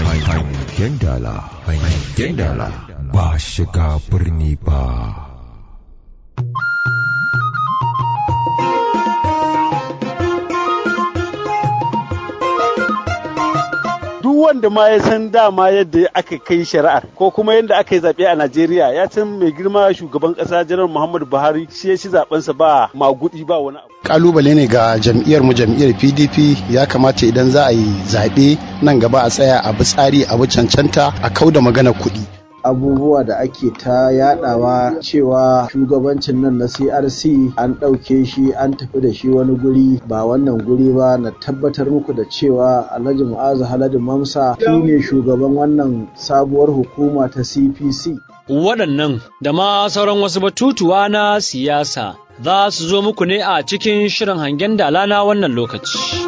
Hangen dala, hangen dala ba shiga birni ba. duk wanda ma ya san dama yadda aka kai shari'ar ko kuma yadda aka yi zaɓe a Najeriya ya san mai girma shugaban ƙasa janar Muhammadu Buhari shi ya ci zaɓensa ba magudi ba wani abu. kalubale ne ga jam'iyyar mu jam'iyyar pdp ya kamata idan za a yi zaɓe nan gaba a tsaya a bi tsari a bi cancanta a kau da magana kuɗi abubuwa da ake ta yadawa cewa shugabancin nan na crc an ɗauke shi an tafi da shi wani guri ba wannan guri ba na tabbatar muku da cewa alhaji mu'azu haladu mamsa shine shugaban wannan sabuwar hukuma ta cpc waɗannan da ma sauran wasu batutuwa na siyasa za su zo muku ne a cikin shirin hangen dala na wannan lokaci.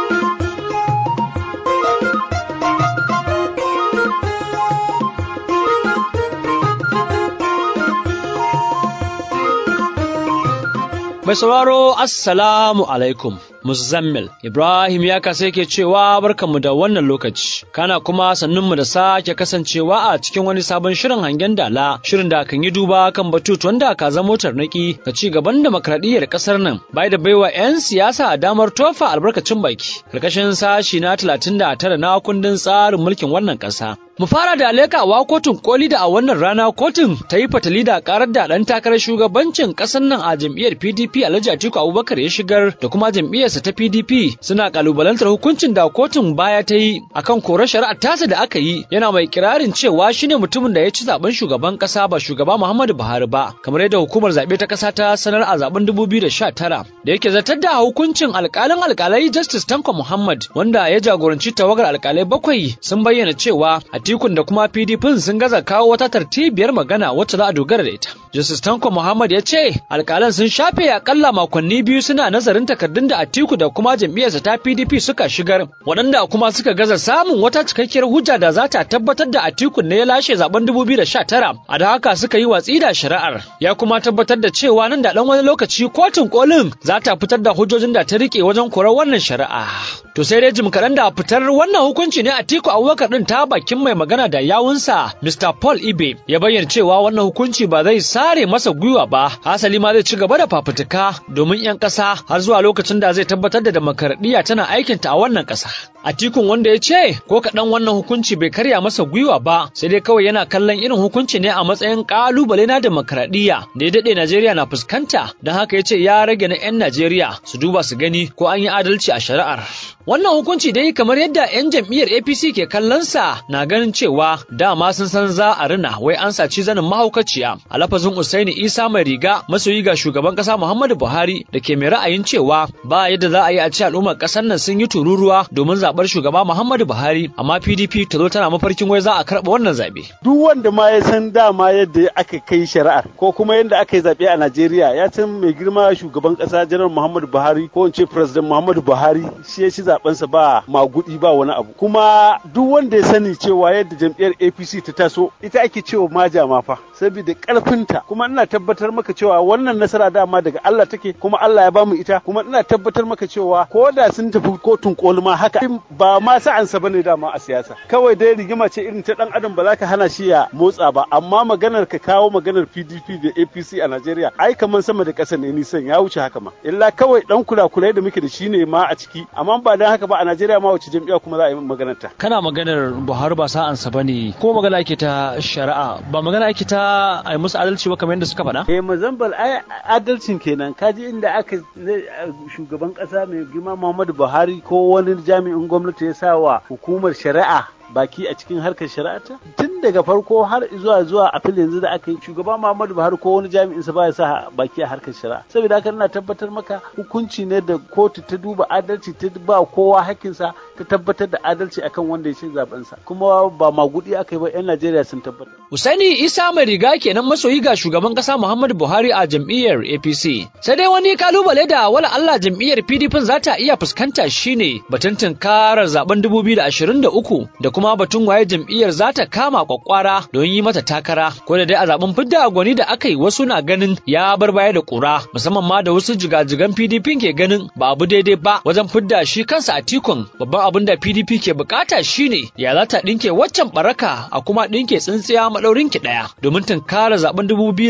Mai sauraro Assalamu alaikum. Muzammil Ibrahim ya kasa yake cewa barkanmu da wannan lokaci kana kuma sannunmu da sake kasancewa a cikin wani sabon shirin hangen dala shirin da kan yi duba kan batutuwan da ka zama tarnaki ga ci gaban demokradiyyar kasar nan bai da baiwa 'yan siyasa damar tofa albarkacin baki karkashin sashi na 39 na kundin tsarin mulkin wannan kasa Mu fara da alekawa kotun koli da a wannan rana kotun ta yi fatali da karar da ɗan takarar shugabancin ƙasar nan a jam'iyyar PDP Alhaji Atiku Abubakar ya shigar da kuma jam'iyyarsa ta PDP suna kalubalantar hukuncin da kotun baya ta yi akan korar shari'ar tasa da aka yi yana mai kirarin cewa shine mutumin da ya ci zaben shugaban ƙasa ba shugaba Muhammadu Buhari ba kamar yadda hukumar zaɓe ta ƙasa ta sanar a zaben 2019 da yake zartar da hukuncin alƙalin alƙalai Justice Tanko Muhammad wanda ya jagoranci tawagar alƙalai bakwai sun bayyana cewa Atikun da kuma PDP sun gaza kawo wata tartibiyar magana wacce za a dogara da ita. Justice Tanko Muhammad ya ce alƙalan sun shafe akalla makonni biyu suna nazarin takardun da Atiku da kuma jam'iyyarsa ta PDP suka shigar waɗanda kuma suka gaza samun wata cikakkiyar hujja da za ta tabbatar da Atiku ne ya lashe zaben 2019 a da haka suka yi watsi da shari'ar ya kuma tabbatar da cewa nan da ɗan wani lokaci kotun kolin za ta fitar da hujjojin da ta rike wajen korar wannan shari'a. To sai dai jim kaɗan da fitar wannan hukunci ne Atiku Abubakar ɗin ta bakin mai magana da yawunsa Mr. Paul Ibe ya bayyana cewa wannan hukunci ba zai sare masa gwiwa ba hasali ma zai ci gaba da fafutuka domin 'yan ƙasa har zuwa lokacin da zai tabbatar da demokaradiyya tana aikinta a wannan ƙasa. Atikun wanda ya ce ko kaɗan wannan hukunci bai karya masa gwiwa ba sai dai kawai yana kallon irin hukunci ne a matsayin ƙalubale na demokaradiyya da ya daɗe Najeriya na fuskanta don haka ya ce ya rage na 'yan Najeriya su duba su gani ko an yi adalci a shari'ar. Wannan hukunci dai kamar yadda 'yan jam'iyyar APC ke kallonsa na ganin cewa dama sun san za a rina wai an saci zanin mahaukaciya a lafazin Usaini Isa mai riga masoyi ga shugaban kasa Muhammadu Buhari da ke mai ra'ayin cewa ba yadda za a yi a ci al'ummar kasar nan sun yi tururuwa domin zaɓar shugaba Muhammadu Buhari amma PDP ta zo tana mafarkin wai za a karɓa wannan zaɓe. Duk wanda ma ya san dama yadda aka kai shari'ar ko kuma yadda aka yi zaɓe a Najeriya ya san mai girma shugaban kasa Janar Muhammadu Buhari ko in ce President Muhammadu Buhari shi ya ci zaɓensa ba magudi ba wani abu kuma duk wanda ya sani cewa yadda jam'iyyar APC ta taso ita ake cewa maja ma fa saboda karfinta kuma ina tabbatar maka cewa wannan nasara dama daga Allah take kuma Allah ya bamu ita kuma ina tabbatar maka cewa ko da sun tafi kotun koli ma haka ba ma sa'ansa bane dama a siyasa kawai dai rigima ce irin ta dan adam ba za ka hana shi ya motsa ba amma maganar ka kawo maganar PDP da APC a Najeriya ai kamar sama da ƙasa ne nisan ya wuce haka ma illa kawai dan kula-kulai da muke da shi ne ma a ciki amma ba dan haka ba a Najeriya ma wace jam'iyya kuma za a yi maganar ta Kana maganar Buhari ba sa'ansa ba ne ko magana ake ta shari'a ba magana ake ta a yi musu adalci ba kamar yadda suka faɗa? Eh Mozambal ai adalcin kenan kaji inda aka shugaban ƙasa mai girma Muhammadu Buhari ko wani jami'in gwamnati ya sa wa hukumar shari'a baki a cikin harkar shari'ata tun daga farko har zuwa zuwa a fil yanzu da aka yi shugaba Muhammadu Buhari ko wani jami'in sa ba ya sa baki a harkar shari'a saboda haka ina tabbatar maka hukunci ne da kotu ta duba adalci ta ba kowa hakkinsa ta tabbatar da adalci akan wanda ya ci zaben sa kuma ba magudi aka yi ba yan Najeriya sun tabbatar Usaini Isa mai riga kenan masoyi ga shugaban kasa Muhammadu Buhari a jam'iyyar APC sai dai wani kalubale da wala Allah jam'iyyar PDP za ta iya fuskanta shine batun tunkarar zaben 2023 da kuma kuma batun waye jam'iyyar za ta kama kwakwara don yi mata takara ko da dai a zaben fidda gwani da aka yi wasu na ganin ya bar baya da kura musamman ma da wasu jigajigan PDP ke ganin ba abu daidai ba wajen fidda shi kansa a tikon babban abin da PDP ke bukata shine ya za ta dinke waccan baraka a kuma dinke tsintsiya madaurin ki daya domin tunkara zaben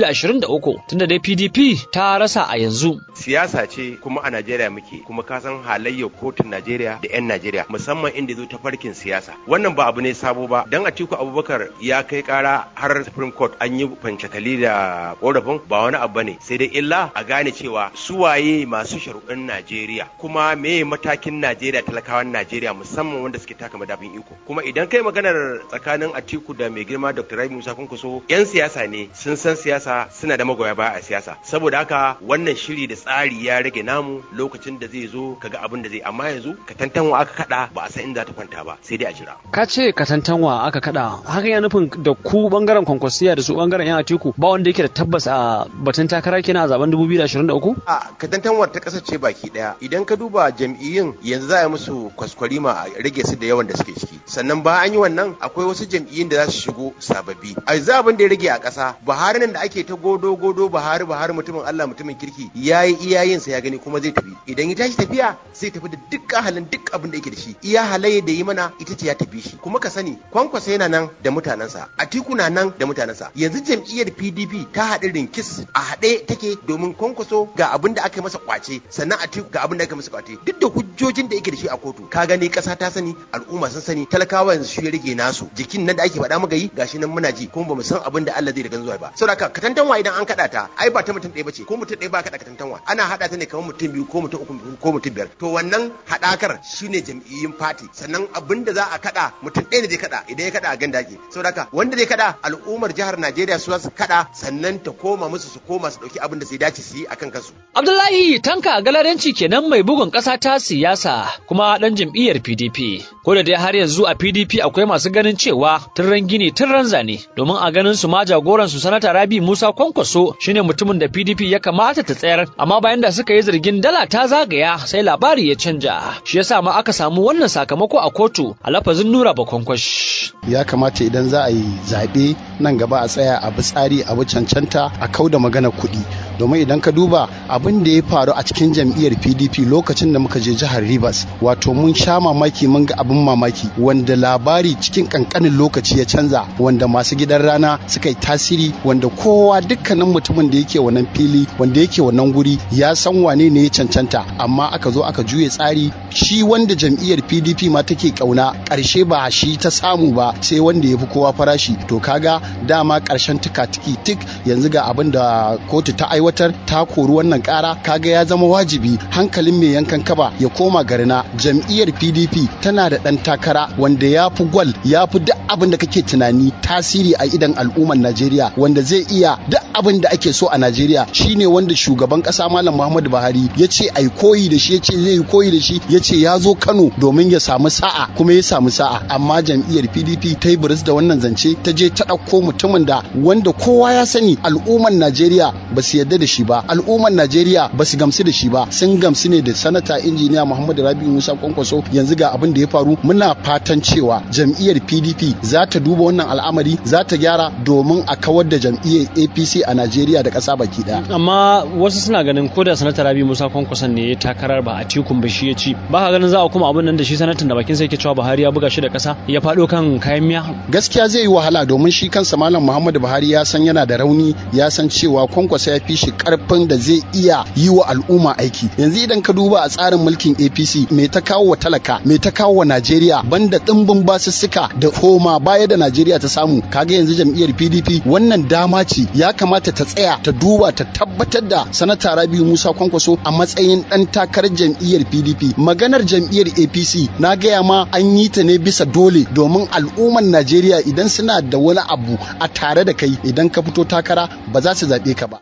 2023 tunda dai PDP ta rasa a yanzu siyasa ce kuma a Najeriya muke kuma ka san halayyar kotun Najeriya da 'yan Najeriya musamman inda zo ta farkin siyasa wannan ba abu ne sabo ba dan Atiku Abubakar ya kai kara har Supreme Court an yi fancakali da korafin ba wani abu ne sai dai illa a gane cewa su waye masu sharuɗin Najeriya kuma me matakin Najeriya talakawan Najeriya musamman wanda suke taka madafin iko kuma idan kai maganar tsakanin Atiku da mai girma Dr. Rabi Musa Kunkuso 'yan siyasa ne sun san siyasa suna da magoya baya a siyasa saboda haka wannan shiri da tsari ya rage namu lokacin da zai zo kaga abin da zai amma yanzu ka tantanwa aka kada ba a san inda ta kwanta ba sai dai a jira ka ce katantanwa aka kada haka ya nufin da ku bangaren kwankwasiya da su bangaren yan atiku ba wanda yake da tabbas a batun takara kenan a zaben 2023 a katantanwar ta kasar ce baki daya idan ka duba jam'iyyun yanzu za a yi musu kwaskwarima a rage su da yawan da suke ciki sannan ba an yi wannan akwai wasu jam'iyyun da za su shigo sababbi a za abin da ya rage a ƙasa buhari nan da ake ta godo godo buhari buhari mutumin allah mutumin kirki ya yi iyayensa ya gani kuma zai tafi idan ya tashi tafiya zai tafi da duk halin duk abin da yake da shi iya halayya da yi mana ita ce ya tafi shi kuma ka sani kwankwasa yana nan da mutanensa atiku na nan da mutanensa yanzu jam'iyyar pdp ta haɗu rinkis a haɗe take domin kwankwaso ga abin da aka masa kwace sannan atiku ga abin da aka masa kwace duk da hujjojin da yake da shi a kotu ka gani ƙasa ta sani al'umma sun sani talakawa yanzu shi ya rage nasu jikin nan da ake faɗa muka yi gashi nan muna ji kuma bamu san abin da Allah zai daga zuwa ba saboda ka katantanwa idan an kaɗa ta ai ba ta mutum ɗaya bace ko mutum ɗaya ba kaɗa katantanwa ana haɗa ta ne kamar mutum biyu ko mutum uku ko mutum biyar to wannan haɗakar shine jam'iyyun fati sannan abin da za a kaɗa mutum ɗaya ne zai kaɗa idan ya kaɗa a ganda ake saboda haka wanda zai kaɗa al'ummar jihar Najeriya su su kaɗa sannan ta koma musu su koma su ɗauki abin da sai dace su yi akan kansu. Abdullahi Tanka Galadanci kenan mai bugun ƙasa ta siyasa kuma ɗan jam'iyyar PDP. Ko da dai har yanzu a PDP akwai masu ganin cewa tun gini tun zane domin a ganin su ma jagoran su sanata Rabi Musa Kwankwaso shine mutumin da PDP ya kamata ta tsayar amma bayan da suka yi zargin dala ta zagaya sai labari ya canja shi yasa ma aka samu wannan sakamako a kotu a lafazin Nura Bakonkwash. ya kamata idan za a yi zaɓe nan gaba a tsaya a bi tsari a bi cancanta a kau da magana kuɗi domin idan ka duba abin da ya faru a cikin jam'iyyar pdp lokacin da muka je jihar rivers wato mun sha mamaki mun ga abin mamaki wanda labari cikin kankanin lokaci ya canza wanda masu gidan rana suka yi tasiri wanda kowa dukkanin mutumin da yake wannan fili wanda yake wannan guri ya san wane ne ya cancanta amma aka zo aka juye tsari shi wanda jam'iyyar pdp ma take kauna ƙarshe ba shi ta samu ba sai wanda ya fi kowa farashi to kaga dama ƙarshen tuka tiki tik yanzu ga abin da kotu ta aiwatar ta kori wannan ƙara kaga ya zama wajibi hankalin mai yankan kaba ya koma garina jam'iyyar pdp tana da ɗan takara wanda ya fi gwal ya fi duk abin da kake tunani tasiri a idan al'ummar najeriya wanda zai iya duk abin da ake so a najeriya shine wanda shugaban ƙasa malam muhammadu buhari ya ce ai koyi da shi ya ce zai yi koyi da shi ya ce ya zo kano domin ya samu sa'a kuma ya samu sa'a amma jam'iyyar pdp ta yi biris da wannan zance ta je ta ɗauko mutumin da wanda kowa ya sani al'ummar najeriya ba su yarda da shi ba al'ummar najeriya ba su gamsu da shi ba sun gamsu ne da sanata injiniya muhammadu rabi musa kwankwaso yanzu ga abin da ya faru muna fatan cewa jam'iyyar pdp za ta duba wannan al'amari za ta gyara domin a kawar da jam'iyyar apc a najeriya da ƙasa baki ɗaya amma wasu suna ganin ko da sanata rabi musa kwankwason ne ya takarar ba a tikun ba shi ya ci ba ka ganin za a kuma abin nan da shi sanatan da bakin sai ke cewa buhari ya buga shi da ƙasa ya faɗo kan kayan miya gaskiya zai yi wahala domin shi kansa malam muhammadu buhari ya san yana da rauni ya san cewa kwankwasa ya fi shi karfin da zai iya yi wa al'umma aiki yanzu idan ka duba a tsarin mulkin apc mai ta kawo wa talaka mai ta kawo wa najeriya banda ɗimbin basussuka da koma baya da najeriya ta samu kaga yanzu jam'iyyar pdp wannan dama ce ya kamata ta tsaya ta duba ta tabbatar da sanata rabiu musa kwankwaso a matsayin ɗan takarar jam'iyyar pdp maganar jam'iyyar apc na gaya ma an yi ta ne bisa dole domin al'ummar najeriya idan suna da wani abu a tare da kai idan ka fito takara ba za su zaɓe ka ba Nura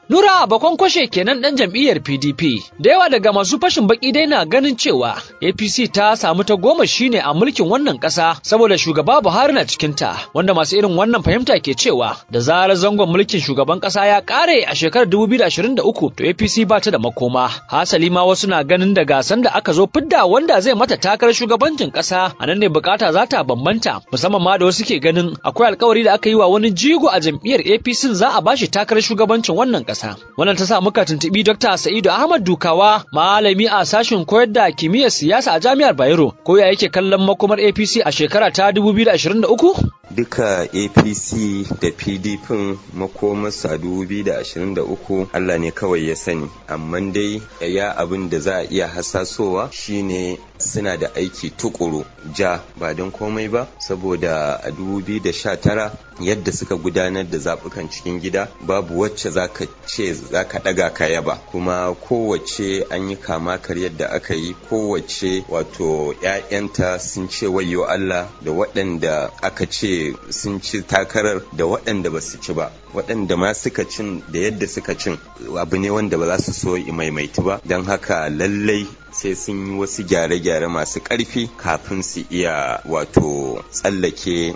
bakon kwashe kenan ɗan jam'iyyar PDP. Da yawa daga masu fashin baki dai na ganin cewa APC ta samu ta goma shine a mulkin wannan ƙasa saboda shugaba Buhari na cikinta, wanda masu irin wannan fahimta ke cewa da zarar zangon mulkin shugaban ƙasa ya ƙare a shekarar 2023 to APC ba ta da makoma. Hasali ma wasu na ganin da gasan da aka zo fidda wanda zai mata takarar shugabancin ƙasa a nan ne bukata za ta bambanta musamman ma da wasu ke ganin akwai alkawari da aka yi wa wani jigo a jam'iyyar APC za a bashi takarar shugabancin wannan ƙasa. Wannan ta sa muka tuntuɓi Dr. Sa'idu Ahmad Dukawa malami a sashen koyar da kimiyyar siyasa a Jami'ar Bayero ko ya yake kallon makomar APC a shekara ta 2023? duka apc da pdp makomarsu a 2023 allah ne kawai ya sani amma dai ya abin da za a iya hasasowa shine suna da aiki tukuru ja ba don komai ba saboda a 2019 yadda suka gudanar da zaɓukan cikin gida babu wacce za ka ce za ka ɗaga ka yaba kuma kowace an yi kama karyar da aka yi kowace wato 'ya'yanta sun ce wayo Allah da waɗanda aka ce sun ci takarar da waɗanda ba su ci ba waɗanda ma suka cin da yadda suka cin abu ne wanda ba za su so maimaitu ba don haka lallai sai sun yi wasu gyare-gyare masu ƙarfi kafin su iya wato tsallake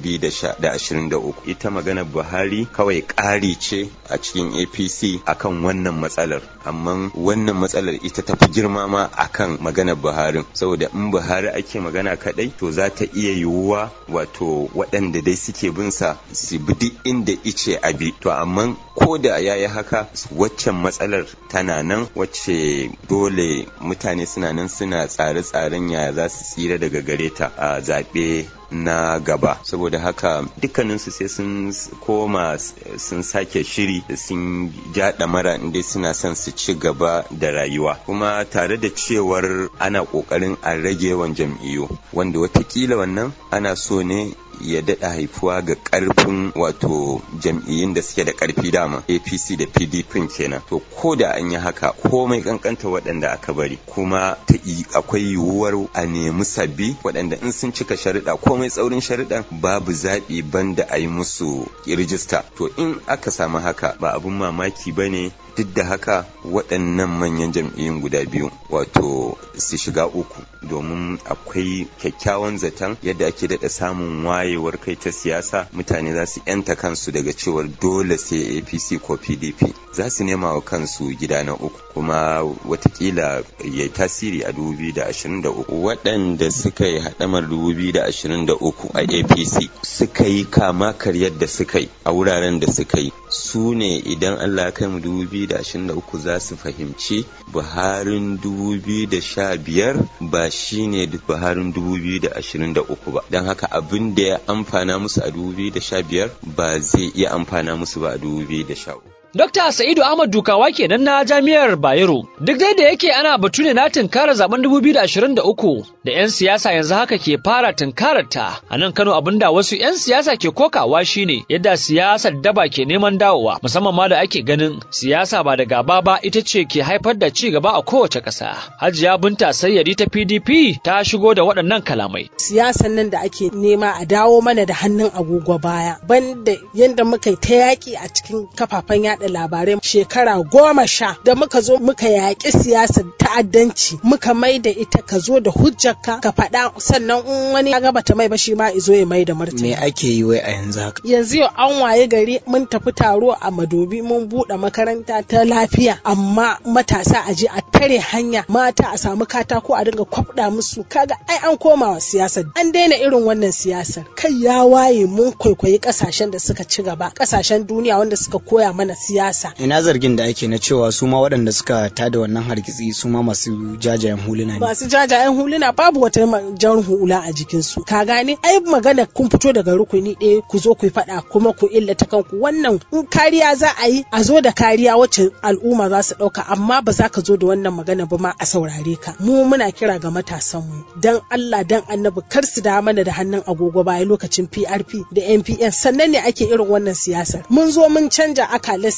2023 ita maganar buhari kawai ƙari ce a cikin apc akan wannan matsalar amma wannan matsalar ita ta fi girma ma akan maganar buhari saboda in buhari ake magana kadai to za ta iya yiwuwa wato waɗanda dai suke bin sa su bi duk inda ice abi to amma ko da yayi haka waccan matsalar tana nan wacce dole mutane suna nan suna tsare-tsaren yaya za su tsira daga gare ta a zaɓe na gaba saboda haka dukkaninsu sai sun koma sun sake shiri da sun jaɗa mara inda suna son su ci gaba da rayuwa kuma tare da cewar ana ƙoƙarin a rage yawan jam'iyyu wanda watakila wannan ana so ne ya daɗa haifuwa ga ƙarfin wato jam'iyyun da suke da ƙarfi dama apc da pdp kenan to ko da an yi haka komai kankanta waɗanda aka bari kuma ta akwai yiwuwar a nemi sabbi waɗanda in sun cika sharuɗa komai tsaurin sharuɗan babu zaɓi banda a yi musu rijista to in aka samu haka ba abun mamaki ba ne duk da haka waɗannan manyan jam'iyyun guda biyu wato su shiga uku domin akwai kyakkyawan zaton yadda ake daɗa samun wayewar kai ta siyasa mutane za su yanta kansu daga cewar dole sai apc ko pdp za su nema wa kansu gida na uku kuma watakila ya tasiri a 2023 waɗanda suka yi haɗamar 2023 a apc suka yi kama karyar da suka yi a wuraren da suka yi su ne idan allah kai mu 2023 za su fahimci buharin 2015 ba shine buharin 2023 ba don haka abin da ya amfana musu a 2015 ba zai iya amfana musu ba a 2013 Dokta Sa'idu Ahmad Dukawa kenan na Jami'ar Bayero. Duk dai da yake ana batu ne na tunkara zaben 2023 da 'yan siyasa yanzu haka ke fara tunkarar ta. A nan Kano abinda wasu 'yan siyasa ke kokawa shine yadda siyasar daba ke neman dawowa musamman ma da ake ganin siyasa ba da gaba ba ita ce ke haifar da ci gaba a kowace ƙasa. Hajiya Binta Sayyadi ta PDP ta shigo da waɗannan kalamai. Siyasan nan da ake nema a dawo mana da hannun agogo baya banda yadda muka yi ta yaƙi a cikin kafafen yaɗa yada labarai shekara goma sha da muka zo muka yaƙi siyasar ta'addanci muka mai da ita ka zo da hujjarka ka faɗa sannan in wani ya gaba ta mai ba shi ma izo ya mai da martani. Me ake yi wai a yanzu haka? Yanzu yau an waye gari mun tafi taro a Madobi mun buɗe makaranta ta lafiya amma matasa a je a tare hanya mata a samu katako a dinga kwafda musu kaga ai an koma wa siyasar an daina irin wannan siyasar kai ya waye mun kwaikwayi kasashen da suka ci gaba kasashen duniya wanda suka koya mana siyasa siyasa. Ina zargin da ake na cewa su ma waɗanda suka tada wannan hargitsi su ma masu jajayen huluna ne. Masu jajayen huluna babu wata jan hula a jikinsu. Ka gane ai magana kun fito daga rukuni ɗaya ku zo ku faɗa kuma ku illata kanku wannan in kariya za a yi a zo da kariya wacce al'umma za su ɗauka amma ba za ka zo da wannan magana ba ma a saurare ka. Mu muna kira ga matasanmu dan Allah dan annabi kar su da mana da hannun agogo baya lokacin PRP da NPN sannan ne ake irin wannan siyasar. Mun zo mun canja akalar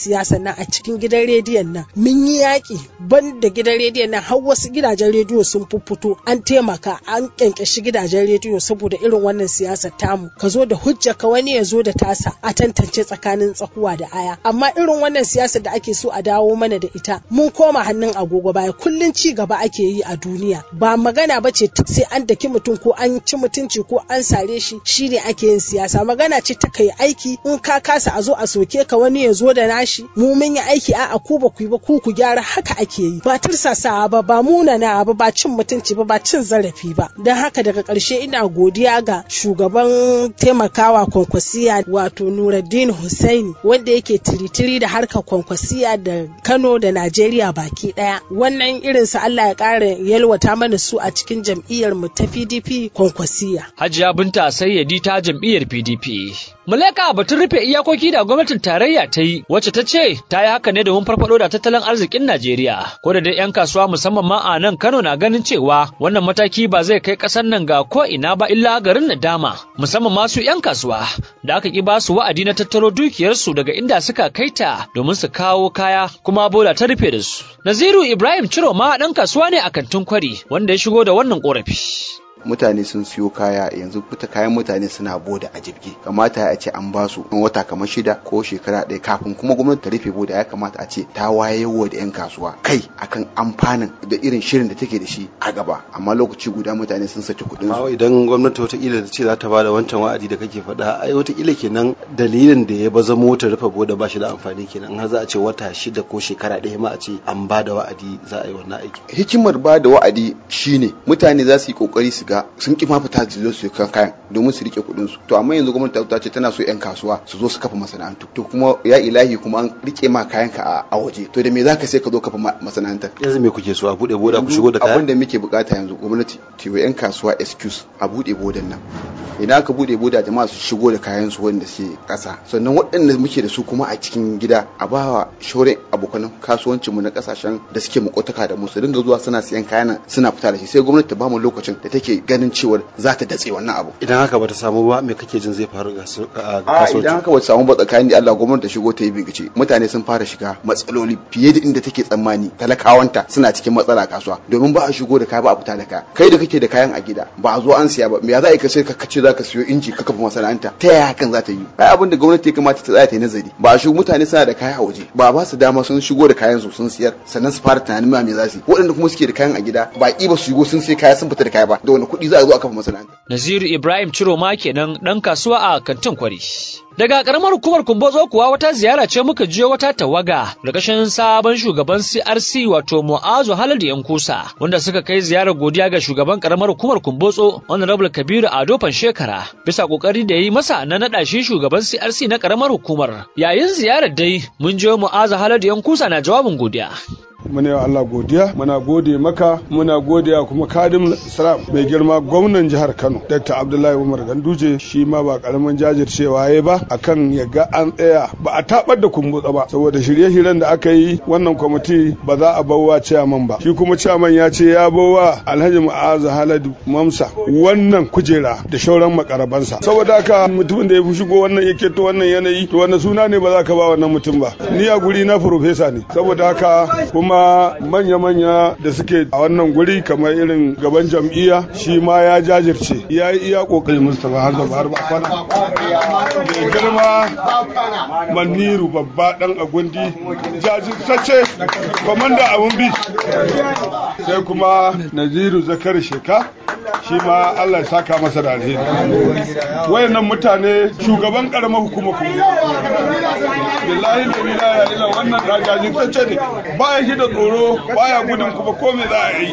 siyasa nan a cikin gidan rediyon nan mun yi yaƙi ban da gidan rediyon nan har wasu gidajen rediyo sun fito an taimaka an kyankyashi gidajen rediyo saboda irin wannan siyasa tamu ka zo da hujja ka wani ya zo da tasa a tantance tsakanin tsakuwa da aya amma irin wannan siyasa da ake so a dawo mana da ita mun koma hannun agogo baya kullun ci gaba ake yi a duniya ba magana ba ce sai an daki mutum ko an ci mutunci ko an sare shi shine ake yin siyasa magana ce ta kai aiki in ka kasa a zo a soke ka wani ya zo da nashi mu mun yi aiki a a ku ba ku yi ba ku ku gyara haka ake yi ba tursasawa ba ba munana ba ba cin mutunci ba ba cin zarafi ba don haka daga ƙarshe ina godiya ga shugaban taimakawa kwankwasiya wato Nuruddin Hussaini wanda yake tiritiri da harkar kwankwasiya da Kano da Najeriya baki daya wannan irin su Allah ya ƙara yalwata mana su a cikin jam'iyyar mu ta PDP kwankwasiya Hajiya Binta Sayyadi ta jam'iyyar PDP Muleka batun rufe iyakoki da gwamnatin tarayya ta yi wacce ta ce ta yi haka ne domin farfado da tattalin arzikin Najeriya. Ko da dai 'yan kasuwa musamman ma a nan Kano na ganin cewa wannan mataki ba zai kai ƙasar nan ga ko ina ba illa garin nadama musamman masu 'yan kasuwa da aka ki ba su wa'adi na tattaro dukiyarsu daga inda suka kai ta domin su kawo kaya kuma bola ta rufe da su. Naziru Ibrahim Ciroma ɗan kasuwa ne a kantin kwari wanda ya shigo da wannan ƙorafi. mutane sun siyo kaya yanzu fita kayan mutane suna boda a jibge kamata a ce an basu in wata kamar shida ko shekara ɗaya kafin kuma gwamnati ta rufe boda ya kamata a ce ta wayewa da 'yan kasuwa kai akan amfanin da irin shirin da take da shi a gaba amma lokaci guda mutane sun saki kuɗin su idan gwamnati wataƙila ta ce za ta bada wancan wa'adi da kake faɗa ai wataƙila kenan dalilin da ya baza mota rufe boda ba shi da amfani kenan har za a ce wata shida ko shekara ɗaya ma a ce an bada wa'adi za a yi wannan aiki hikimar bada wa'adi shine mutane za su yi kokari su ga sun ki ma fita su zo su kan kayan domin su rike kuɗin su to amma yanzu gwamnati ta ce tana so yan kasuwa su zo su kafa masana'antu to kuma ya ilahi kuma an rike ma kayan ka a waje to da me zaka sai ka zo kafa masana'antar yanzu me kuke so a bude boda ku shigo da kayan abin da muke bukata yanzu gwamnati ta yi yan kasuwa excuse a bude bodan nan idan aka bude boda jama'a su shigo da kayan su wanda suke kasa sannan waɗanda muke da su kuma a cikin gida a bawa shaurin abokan kasuwancin mu na kasashen da suke makotaka da mu su dinga zuwa suna siyan kayan suna fita da shi sai gwamnati ta bamu lokacin da take ganin cewar za ta datse wannan abu idan haka bata samu ba me kake jin zai faru ga a idan haka bata samu ba tsakanin da Allah gwamnati ta shigo ta yi bincike mutane sun fara shiga matsaloli fiye da inda take tsammani talakawanta suna cikin matsala kasuwa domin ba a shigo da kaya ba a fita da kaya kai da kake da kayan a gida ba a zo an siya ba me ya za a ka sai ka kace za ka siyo inji ka kafa masana'anta ta yaya hakan za ta yi ai abin da gwamnati ya kamata ta tsaya ta yi nazari ba a shigo mutane suna da kaya a waje ba ba su dama sun shigo da kayan su sun siyar sannan su fara tunanin ma me za su yi waɗanda kuma suke da kayan a gida baƙi ba su shigo sun sai kaya sun fita da kaya ba da wani kuɗi za a zo a kafa masana'anta Naziru Ibrahim Ciroma kenan ɗan kasuwa a kantin kwari. Daga ƙaramar hukumar Kumbozo kuwa wata ziyara ce muka jiyo wata tawaga ƙarƙashin sabon shugaban CRC wato Mu'azu Haladu Yankusa wanda suka kai ziyarar godiya ga shugaban ƙaramar hukumar Kumbotso Honorable Kabiru Ado Shekara bisa ƙoƙari da yi masa na naɗa shi shugaban CRC na ƙaramar hukumar. Yayin ziyarar dai mun jiyo Mu'azu Haladu Yankusa na jawabin godiya. muna yi Allah godiya muna gode maka muna godiya kuma kadim salam mai girma gwamnan jihar Kano Dr. Abdullahi Umar Ganduje shi ma ba karamin jajircewa ya ba akan ya ga an tsaya ba a tabar da kumbutsa ba saboda shirye-shiryen da aka yi wannan kwamiti ba za a bawa ciyaman ba shi kuma ciyaman ya ce ya bawa Alhaji Mu'azu Haladu Mamsa wannan kujera da shauran makarabansa saboda haka mutumin da ya fi shigo wannan yake to wannan yanayi to wannan suna ne ba za ka ba wannan mutum ba ni a guri na profesa ne saboda haka kuma manya-manya da suke a wannan guri kamar irin gaban jam'iyya shi ma ya jajirce ya yi iya kokari mustapha har zaba har kwana mai girma maniru babba dan agundi jajirtacce kwamanda abun bi sai kuma naziru zakar sheka shi ma Allah ya saka masa da alheri wayannan mutane shugaban karamar hukumar kuma billahi da bila ila wannan da jajirtacce ne baya shi da tsoro baya gudun kuma ko me za a yi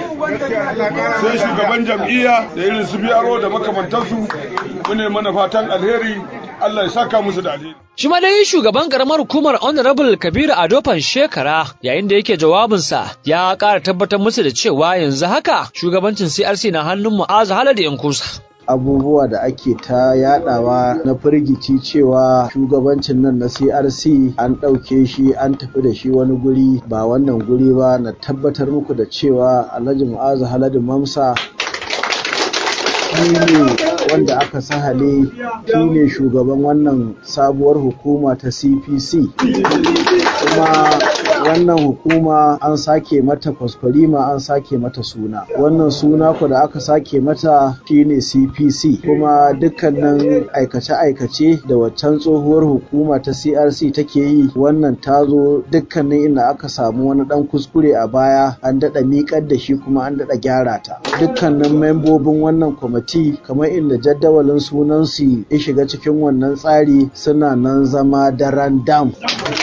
sai shugaban jam'iyya da irin su biyaro da makamantansu mune mana fatan alheri Allah ya saka musu da alheri Shi ma dai shugaban karamar hukumar Honorable Kabiru Adofan Shekara yayin da yake jawabinsa ya ƙara tabbatar musu da cewa yanzu haka shugabancin CRC na hannun Mu'azu Haladu Yankusa. abubuwa da ake ta yadawa na firgici cewa shugabancin nan na crc an ɗauke shi an tafi da shi wani guri ba wannan guri ba na tabbatar muku da cewa alhaji mu'azu haladu mamsa shi ne wanda aka sahale shi ne shugaban wannan sabuwar hukuma ta cpc kuma wannan hukuma an sake mata kwaskwarima an sake mata suna wannan suna ku da aka sake mata shine cpc kuma dukkanin aikace-aikace da waccan tsohuwar hukuma ta crc take yi wannan ta zo dukkanin inda aka samu wani dan kuskure a baya an daɗa miƙar da shi kuma an daɗa gyara ta dukkanin membobin wannan kwamiti kamar inda jadawalin sunansu ya shiga cikin wannan tsari suna nan zama daren dam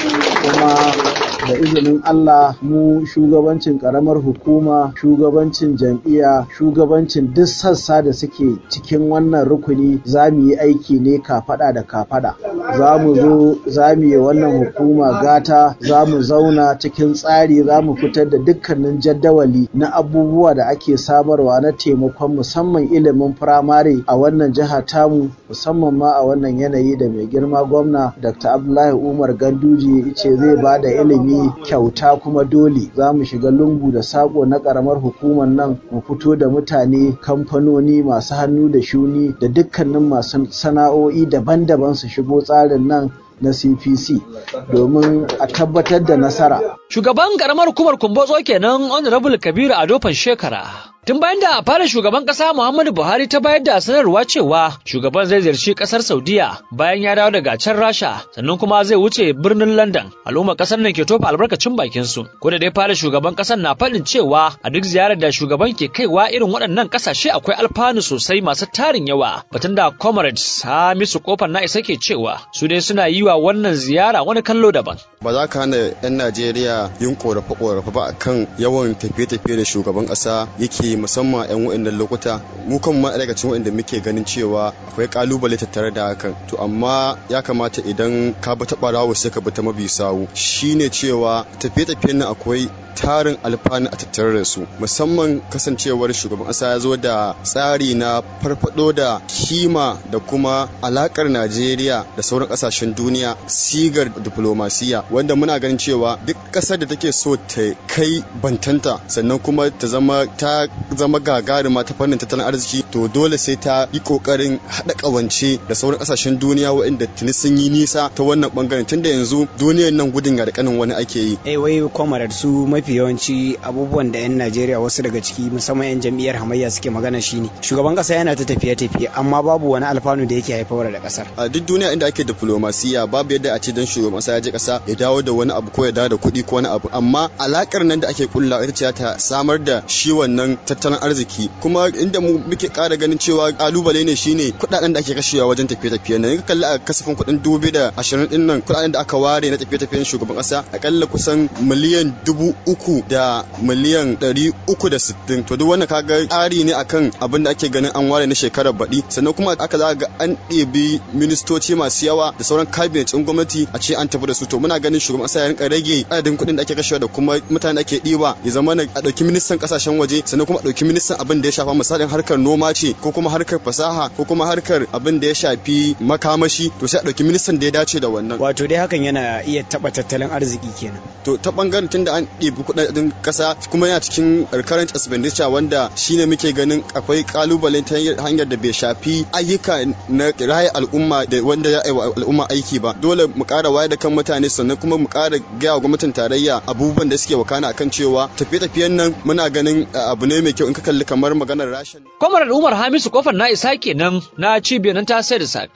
kuma da izinin Allah mu shugabancin karamar hukuma shugabancin jam'iyya shugabancin duk sassa da suke cikin wannan rukuni za mu yi aiki ne kafada da kafada za mu zo za mu yi wannan hukuma gata za mu zauna cikin tsari za mu fitar da dukkanin jaddawali na abubuwa da ake samarwa na taimakon musamman ilimin firamare a wannan jiha tamu musamman ma a wannan yanayi da mai girma gwamna dr abdullahi umar ganduje ce zai ba da ilimi kyauta kuma dole za mu shiga lungu da sako na karamar hukumar nan mu fito da mutane kamfanoni masu hannu da shuni da dukkanin masu sana'o'i daban-daban su shigo tsarin nan na CPC domin a tabbatar da nasara. Shugaban karamar hukumar Kumbotso kenan Honorable Kabiru Adofan Shekara. Tun bayan da fara shugaban kasa Muhammadu Buhari ta bayar da sanarwa cewa shugaban zai ziyarci kasar Saudiya bayan ya dawo daga can Rasha sannan kuma zai wuce birnin London. Al'ummar kasar nan ke tofa albarkacin bakin su. Ko da dai fara shugaban kasar na faɗin cewa a duk ziyarar da shugaban ke kaiwa irin waɗannan kasashe akwai alfanu sosai masu tarin yawa. Batun da comrades Hamisu Kofar na isa ke cewa su dai suna yi wa wannan ziyara wani kallo daban. Ba za ka hana 'yan Najeriya yin korafe-korafe ba akan yawan tafiye-tafiye da shugaban ƙasa yake musamman 'yan wa'annan lokuta mu kan ma daga cikin wa'anda muke ganin cewa akwai kalubale tattare da hakan to amma ya kamata idan ka bi ta barawo sai ka bi ta mabi sawu shine cewa tafiye-tafiyen nan akwai tarin alfanu a tattare da su musamman kasancewar shugaban ƙasa ya zo da tsari na farfado da kima da kuma alakar najeriya da sauran ƙasashen duniya sigar diplomasiya wanda muna ganin cewa duk ƙasar da take so ta kai bantanta sannan kuma ta zama ta zama gagarima ta fannin tattalin arziki to dole sai ta yi kokarin haɗa ƙawance da sauran ƙasashen duniya waɗanda tuni sun yi nisa ta wannan bangaren tunda yanzu duniyar nan gudun ga da kanin wani ake yi eh wai kwamarar su mafi yawanci abubuwan da 'yan najeriya wasu daga ciki musamman 'yan jam'iyyar hamayya suke magana shine shugaban kasa yana ta tafiye-tafiye amma babu wani alfanu da yake haifar da kasar a duk duniya inda ake diplomasiya babu yadda a ce dan shugaban kasa ya je kasa ya dawo da wani abu ko ya dawo da kuɗi ko wani abu amma alakar nan da ake kulla ita ce ta samar da shi wannan tattalin arziki kuma inda mu muke ƙara ganin cewa kalubale ne shine kuɗaɗen da ake kashewa wajen tafiye-tafiye nan ka kalli a kasafin kuɗin dubu da ashirin ɗin nan kuɗaɗen da aka ware na tafiye-tafiyen shugaban kasa akalla kusan miliyan dubu uku da miliyan ɗari uku da sittin to duk wannan kaga tsari ne akan abin da ake ganin an ware na shekarar baɗi sannan kuma aka za ga an ɗebi ministoci masu yawa da sauran cabinet ɗin gwamnati a ce an tafi da su to muna ganin shugaban ƙasa ya rinka rage adadin kuɗin da ake kashewa da kuma mutane da ake ɗiba ya zama a ɗauki ministan ƙasashen waje sannan kuma a ɗauki ministan abin da ya shafa misalin harkar noma ce ko kuma harkar fasaha ko kuma harkar abin da ya shafi makamashi to sai a ɗauki ministan da ya dace da wannan wato dai hakan yana iya taɓa tattalin arziki kenan to ta ɓangaren tunda an ɗebi kuɗaɗen ƙasa kuma yana cikin current expenditure wanda shine muke ganin akwai kalubale ta hanyar da bai shafi ayyuka na raya al'umma da wanda ya wa al'umma aiki ba dole mu ƙara wayar da kan mutane sannan kuma mu ƙara gaya wa gwamnatin tarayya abubuwan da suke wakana akan cewa tafiye-tafiyen nan muna ganin abu ne mai kyau in ka kalli kamar maganar rashin. Kwamar Umar Hamisu kofar na isa kenan na cibiyar nan ta sai da sak.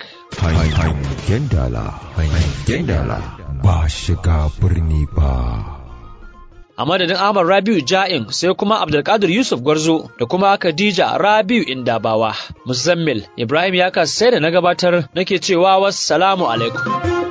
Hangen dala, hangen dala ba shiga birni ba. a madadin Ahmad Rabiu Ja'in sai kuma Abdulkadir Yusuf Gwarzo da kuma Khadija Rabiu Indabawa Muzammil Ibrahim ya sai da na gabatar nake cewa wassalamu alaikum